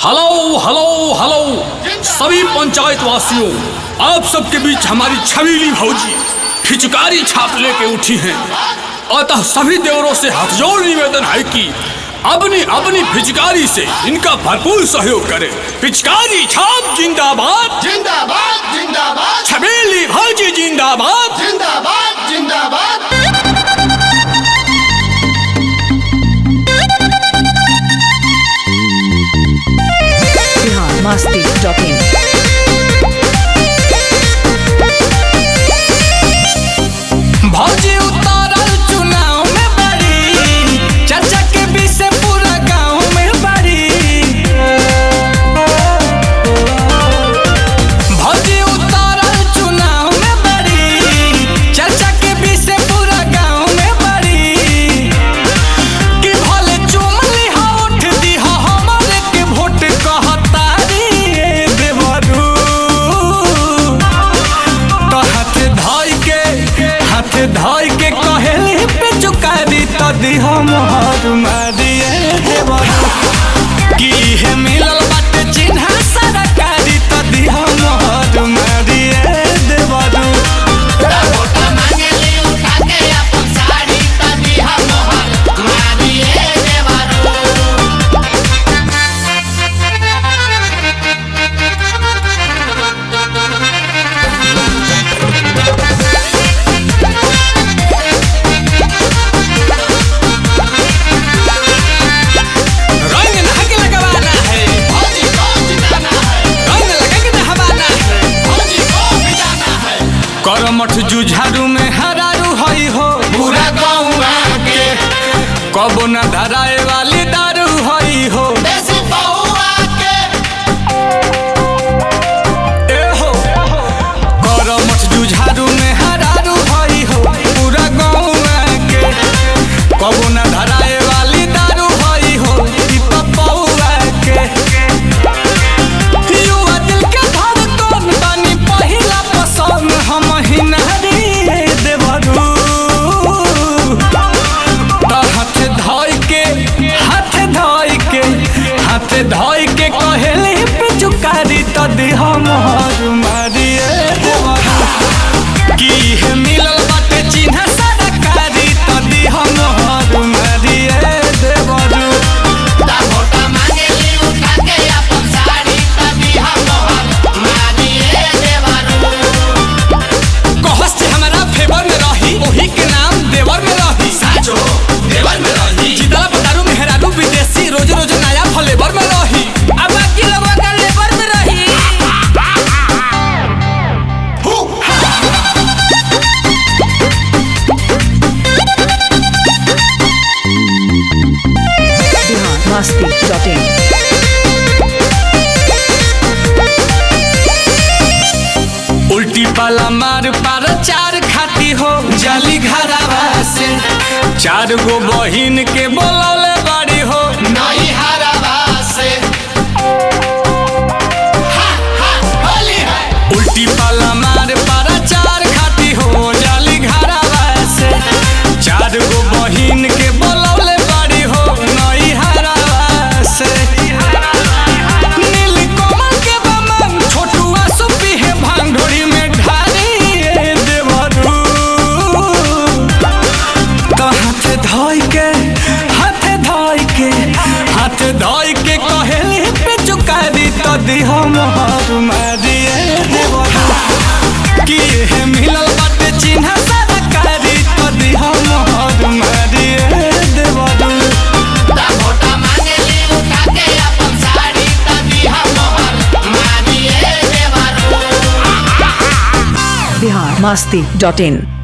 hello hello hello सभी पंचायत वासियों आप सबके बीच हमारी छबीली भौजी फिचकारी छाप लेके उठी हैं अतः सभी देवरों से हाथजोड़ निवेदन है कि अपनी अपनी फिचकारी से इनका भरपूर सहयोग करें पिचकारी छाप जिंदाबाद जिंदाबाद जिंदाबाद छबीली भौजी जिंदाबाद जिंदाबाद जिंदाबाद बिहार मस्ती डॉट इन भौजी उतारल चुनाव में बड़ी चाचा के बीच से पूरा गांव में बड़ी भौजी उतारल चुनाव में बड़ी चाचा के बीच से पूरा गांव में बड़ी कि भले चुमली हा उठ दी हा हमारे के वोट कहतारी ए देवरू तो हाथ धोई के हाथ धोई के कहेली पे चुकारी तो दी हम हर मारिए देवरू की है मिलल बाटे चिन्ह सरकारी तो दी हम हर मारिए देवरू वोटा मांगेली उठा के अपन साड़ी तनी हम मोहर मारिए देवरू रंग नहक लगवाना है भौजी को जिताना है रंग लगा के नहवाना है भौजी को बिजाना है करमठ जुझारू में हरारू हई हो पूरा गाँव के कबो न धराए वाली दारू हई हो देसी बहुआ के ए हो करमठ जुझारू में हरारू हई हो पूरा गाँव के कबो न धराए वाली दारू हई हो ई पपौआ के युवा दिल के धड़कन बानी पहिला पसंद हम ही नारी देवरू तो हाथ धोई के हाथ धोई के हाथ धोई के कहेली पे चुकारी तो दी हम हर मारिए देवरू की है मिलल बाटे चिन्ह सरकारी तो दी हम हर मारिए देवरू ता वोटा मांगेली उठा के अपन साड़ी तनी हम मोहर मारिए देवरू कहस से हमारा फेवर में रही वही के नाम देवर में रही साचो देवर में रही जितना पतारू मेहरारू विदेशी रोज रोज नया फ्लेवर में रही अब बाकी लोगों का लेबर में रही बिहार मस्ती डॉट इन उल्टी पाला मार पार चार खाती हो जाली घरावा से चार गो बहिन के बोलौले बाड़ी हो नई हरावा से हा हा होली है उल्टी पाला मार पार चार खाती हो जाली घरावा से चार गो बहिन के बोलौले बाड़ी हो नई हरावा से नील कमल के बमन छोटुआ सुपी है भांगोड़ी में ढारी ए देवरू तो हाथ धोई के हाथ धोई के हाथ धोई के कहेली पे चुकारी तो दी हम हर मारिए देवरू की है मिलल बाटे चिन्ह सरकारी तो दी हम हर मारिए देवरू ता वोटा मांगेली उठा के अपन साड़ी तनी हम मोहर मारिए देवरू बिहार मस्ती डॉट इन